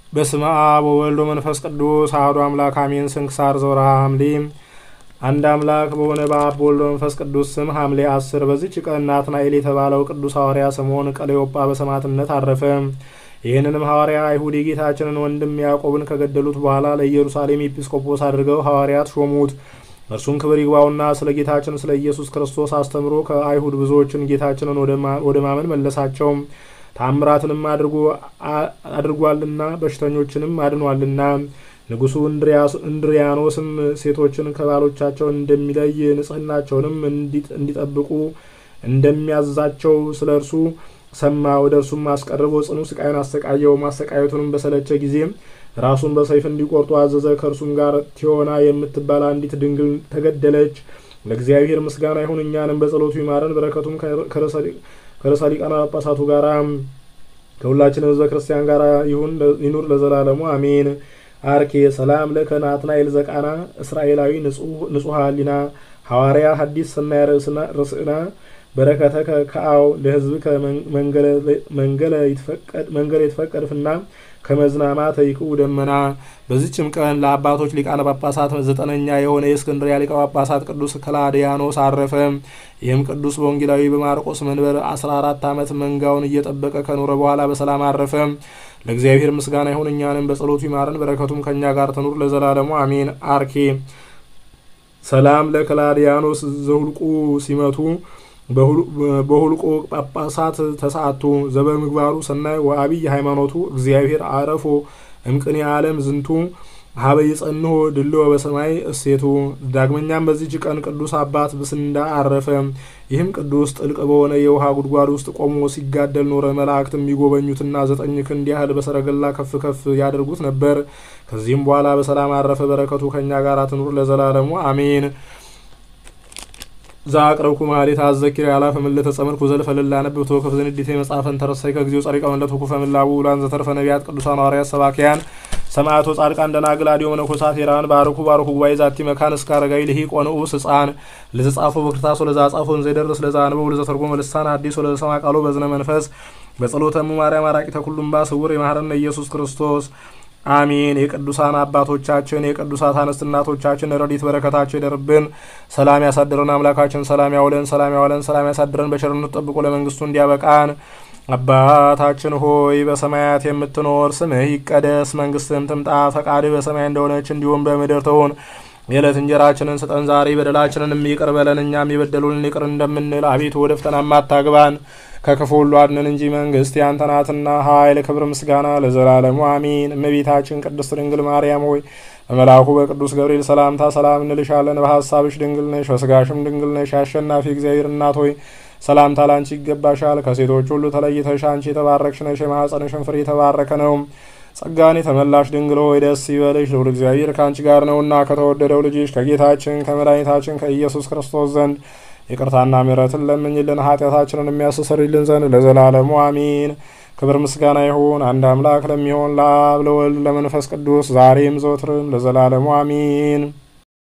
በስመ አብ ወወልድ ወመንፈስ ቅዱስ አሐዱ አምላክ አሜን። ስንክሳር ዘወርኀ ሐምሌ። አንድ አምላክ በሆነ በአብ በወልድ በመንፈስ ቅዱስ ስም ሐምሌ አስር በዚች ቀን ናትናኤል የተባለው ቅዱስ ሐዋርያ ስምዖን ቀለዮጳ በሰማዕትነት አረፈ። ይህንንም ሐዋርያ አይሁድ የጌታችንን ወንድም ያዕቆብን ከገደሉት በኋላ ለኢየሩሳሌም ኤጲስቆጶስ አድርገው ሐዋርያት ሾሙት። እርሱም ክብር ይግባውና ስለ ጌታችን ስለ ኢየሱስ ክርስቶስ አስተምሮ ከአይሁድ ብዙዎችን ጌታችንን ወደ ማመን መለሳቸው። ታምራትንም አድርጓልና በሽተኞችንም አድኗልና። ንጉሡ እንድሪያኖስም ሴቶችን ከባሎቻቸው እንደሚለይ ንጽሕናቸውንም እንዲጠብቁ እንደሚያዛቸው ስለ እርሱ ሰማ። ወደ እርሱም አስቀርቦ ጽኑ ስቃይን አሰቃየው። ማሰቃየቱንም በሰለቸ ጊዜ ራሱን በሰይፍ እንዲቆርጡ አዘዘ። ከእርሱም ጋር ቲዮና የምትባል አንዲት ድንግል ተገደለች። ለእግዚአብሔር ምስጋና ይሁን፣ እኛንም በጸሎቱ ይማረን፣ በረከቱም ከርዕሰ ሊቃነ ጳጳሳቱ ጋር ከሁላችን ሕዝበ ክርስቲያን ጋር ይሁን ይኑር ለዘላለሙ አሜን። አርኬ ሰላም ለከ ናትናኤል ዘቃና እስራኤላዊ ንጹሐ ሊና ሐዋርያ ሐዲስ ሰናይ ርእስና በረከተ ከአው ለህዝብ መንገለ ይትፈቀድፍና ከመዝናማት ይቅኡ ደመና። በዚችም ቀን ለአባቶች ሊቃነ ጳጳሳት ዘጠነኛ የሆነ የእስክንድርያ ሊቀ ጳጳሳት ቅዱስ ከላዲያኖስ አረፈ። ይህም ቅዱስ በወንጌላዊ በማርቆስ መንበር 14 ዓመት መንጋውን እየጠበቀ ከኖረ በኋላ በሰላም አረፈ። ለእግዚአብሔር ምስጋና ይሁን፣ እኛንም በጸሎቱ ይማረን፣ በረከቱም ከእኛ ጋር ትኑር ለዘላለሙ አሜን። አርኬ ሰላም ለከላዲያኖስ ዘሁልቁ ሲመቱ በሁልቆ ጳጳሳት ተሰዓቱ ዘበምግባሩ ሰናይ ወአብይ ሃይማኖቱ እግዚአብሔር አረፎ እምቅኔ ዓለም ዝንቱ ሀበ ይጸንሆ ድልዎ በሰማይ እሴቱ። ዳግመኛም በዚች ቀን ቅዱስ አባት ብስንዳ አረፈ። ይህም ቅዱስ ጥልቅ በሆነ የውሃ ጉድጓድ ውስጥ ቆሞ ሲጋደል ኖረ። መላእክት የሚጎበኙትና ዘጠኝ ክንድ ያህል በሰረገላ ከፍ ከፍ ያደርጉት ነበር። ከዚህም በኋላ በሰላም አረፈ። በረከቱ ከእኛ ጋር ትኑር ለዘላለሙ አሜን። ዛቅረብኩ ማሌት አዘኪር ያላፈ ምለተ ጸምርኩ ዘልፈ ልላነብብ ተወከፍ ዘንዲቴ መጽሐፈን ተረሳይ ከጊዜው ጸሪቀ መለቱ ኩፈ ምላቡ ውላን ዘተርፈ ነቢያት ቅዱሳን ሐዋርያት ሰባኪያን ሰማዕቶ ጻድቃን ደናግል አዲዮ መነኮሳት ሄራን ባርኩ ባርኩ ጉባኤ ዛቲ መካን እስከ አረጋዊ ልሂቅ ወንዑስ ሕፃን ለዘጻፎ በክርታስ ወለዛ ጻፎን ዘይደርስ ለዛ አንበው ለዘተርጎመ ልሳን አዲስ ወለዘሰማ ቃሎ በዝነ መንፈስ በጸሎተሙ ማርያም አራቂተ ኩሉም ባ ስውር የማህረነ ኢየሱስ ክርስቶስ አሜን። የቅዱሳን አባቶቻችን የቅዱሳት አንስት እናቶቻችን ረድኤት በረከታቸው ይደርብን። ሰላም ያሳድረን አምላካችን፣ ሰላም ያውለን፣ ሰላም ያውለን፣ ሰላም ያሳድረን። በቸርነቱ ጠብቆ ለመንግስቱ እንዲያበቃን። አባታችን ሆይ በሰማያት የምትኖር ስምህ ይቀደስ፣ መንግስትህም ትምጣ፣ ፈቃድህ በሰማይ እንደሆነች እንዲሁም በምድር ትሁን። የዕለት እንጀራችንን ስጠን ዛሬ፣ በደላችንን ይቅር በለን እኛም የበደሉንን ይቅር እንደምንል፣ አቤቱ ወደ ፈተና አታግባን ከክፉ ሁሉ አድነን እንጂ መንግስት ያንተ ናትና፣ ኃይል፣ ክብር፣ ምስጋና ለዘላለሙ አሚን። እመቤታችን ቅድስት ድንግል ማርያም ሆይ በመልአኩ በቅዱስ ገብርኤል ሰላምታ ሰላም እንልሻለን። በሀሳብሽ ድንግል ነሽ፣ በስጋሽም ድንግል ነሽ። አሸናፊ እግዚአብሔር እናት ሆይ ሰላምታ ላንቺ ይገባሻል። ከሴቶች ሁሉ ተለይተሽ አንቺ የተባረክሽ ነሽ፣ የማኅፀንሽን ፍሬ የተባረከ ነው። ጸጋን የተመላሽ ድንግል ሆይ ደስ ይበልሽ፣ ልዑል እግዚአብሔር ከአንቺ ጋር ነውና ከተወደደው ልጅሽ ከጌታችን ከመድኃኒታችን ከኢየሱስ ክርስቶስ ዘንድ ይቅርታና ምሕረትን ለምኝልን ኃጢአታችንን የሚያስተሰርይልን ዘንድ ለዘላለሙ አሚን። ክብር ምስጋና ይሁን አንድ አምላክ ለሚሆን ለአብ ለወልድ ለመንፈስ ቅዱስ ዛሬም ዘወትርም ለዘላለሙ አሚን።